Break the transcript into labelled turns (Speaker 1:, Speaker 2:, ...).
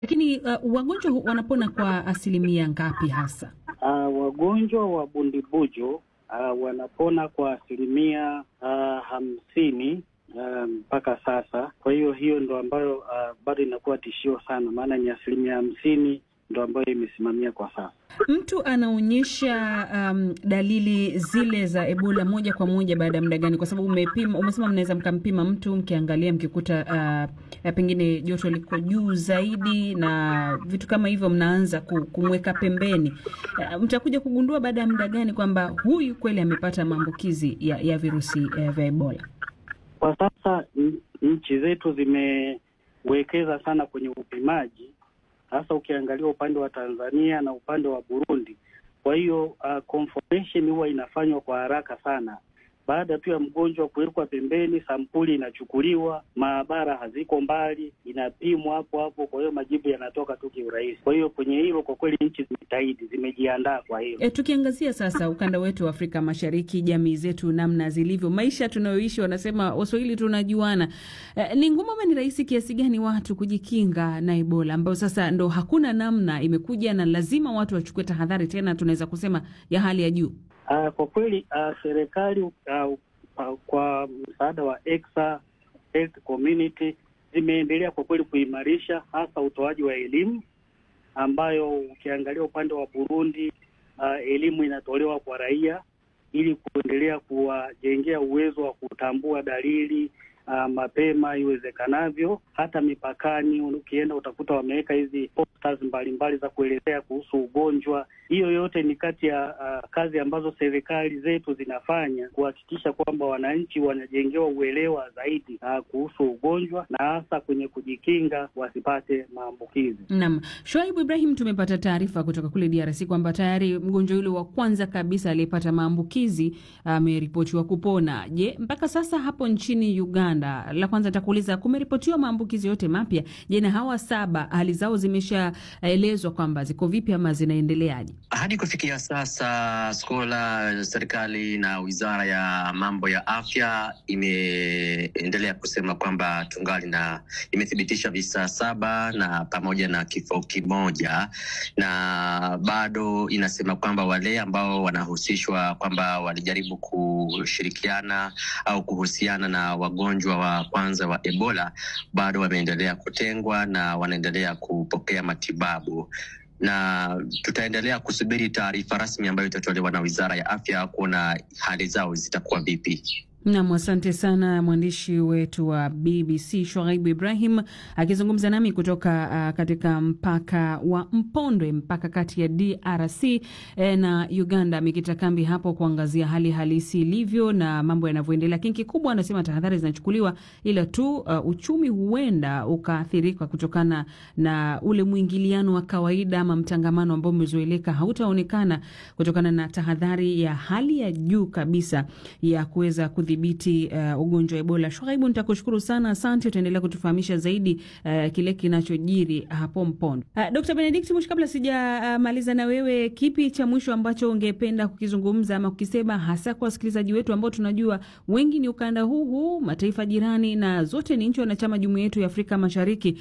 Speaker 1: Lakini uh, wagonjwa wanapona kwa asilimia ngapi hasa?
Speaker 2: Uh, wagonjwa wa bundibujo uh, wanapona kwa asilimia uh, hamsini mpaka um, sasa. Kwa hiyo hiyo ndo ambayo uh, bado inakuwa tishio sana, maana ni asilimia hamsini ndo ambayo imesimamia kwa sasa.
Speaker 1: Mtu anaonyesha um, dalili zile za Ebola moja kwa moja baada ya muda gani? Kwa sababu umepima, umesema mnaweza mkampima mtu mkiangalia, mkikuta uh, pengine joto liko juu zaidi na vitu kama hivyo, mnaanza kumweka pembeni. Uh, mtakuja kugundua baada ya muda gani kwamba huyu kweli amepata maambukizi ya, ya virusi uh, vya Ebola?
Speaker 2: Kwa sasa nchi zetu zimewekeza sana kwenye upimaji hasa ukiangalia upande wa Tanzania na upande wa Burundi. Kwa hiyo uh, confirmation huwa inafanywa kwa haraka sana. Baada tu ya mgonjwa kuwekwa pembeni, sampuli inachukuliwa, maabara haziko mbali, inapimwa hapo hapo. Kwa hiyo majibu yanatoka tu kiurahisi. Kwa hiyo kwenye hilo kwa kweli nchi zimejitahidi, zimejiandaa kwa hilo.
Speaker 1: E, tukiangazia sasa ukanda wetu wa Afrika Mashariki, jamii zetu namna zilivyo, maisha tunayoishi, wanasema Waswahili tunajuana. E, ni ngumu ama ni rahisi kiasi gani watu kujikinga na Ebola ambayo sasa ndo hakuna namna, imekuja na lazima watu wachukue tahadhari, tena tunaweza kusema ya hali ya juu?
Speaker 2: Uh, kwa kweli uh, serikali uh, uh, kwa msaada wa Exa Health Community zimeendelea kwa kweli kuimarisha hasa utoaji wa elimu, ambayo ukiangalia upande wa Burundi uh, elimu inatolewa kwa raia ili kuendelea kuwajengea uwezo wa kutambua dalili uh, mapema iwezekanavyo. Hata mipakani ukienda utakuta wameweka hizi posters mbalimbali za kuelezea kuhusu ugonjwa. Hiyo yote ni kati ya uh, kazi ambazo serikali zetu zinafanya kuhakikisha kwamba wananchi wanajengewa uelewa zaidi uh, kuhusu ugonjwa na hasa kwenye kujikinga wasipate maambukizi.
Speaker 1: Naam, Shoaibu Ibrahim, tumepata taarifa kutoka kule DRC kwamba tayari mgonjwa yule wa kwanza kabisa aliyepata maambukizi ameripotiwa uh, kupona. Je, mpaka sasa hapo nchini Uganda, la kwanza nitakuuliza, kumeripotiwa maambukizi yote mapya? Je, na hawa saba hali zao zimeshaelezwa kwamba ziko vipi ama zinaendeleaje?
Speaker 3: Hadi kufikia sasa, Skola, serikali na wizara ya mambo ya afya imeendelea kusema kwamba tungali na imethibitisha visa saba na pamoja na kifo kimoja, na bado inasema kwamba wale ambao wanahusishwa kwamba walijaribu kushirikiana au kuhusiana na wagonjwa wa kwanza wa Ebola bado wameendelea kutengwa na wanaendelea kupokea matibabu na tutaendelea kusubiri taarifa rasmi ambayo itatolewa na wizara ya afya kuona hali zao zitakuwa vipi.
Speaker 1: Nam, asante sana mwandishi wetu wa BBC Shoaibu Ibrahim akizungumza nami kutoka uh, katika mpaka wa Mpondwe, mpaka kati ya DRC eh, na Uganda. Amekita kambi hapo kuangazia hali halisi ilivyo na mambo yanavyoendelea. Lakini kikubwa anasema tahadhari zinachukuliwa, ila tu uh, uchumi huenda ukaathirika kutokana na ule mwingiliano wa kawaida ama mtangamano ambao umezoeleka hautaonekana kutokana na tahadhari ya hali ya juu kabisa ya kuweza dhibiti uh, ugonjwa wa Ebola. Shwaibu, nitakushukuru sana, asante. Utaendelea kutufahamisha zaidi uh, kile kinachojiri hapo Mpondo. Uh, Dr. Benedict Mushi, kabla sijamaliza uh, na wewe, kipi cha mwisho ambacho ungependa kukizungumza ama kukisema hasa kwa wasikilizaji wetu ambao tunajua wengi ni ukanda huu huu, mataifa jirani na zote ni nchi wanachama jumuiya yetu ya Afrika Mashariki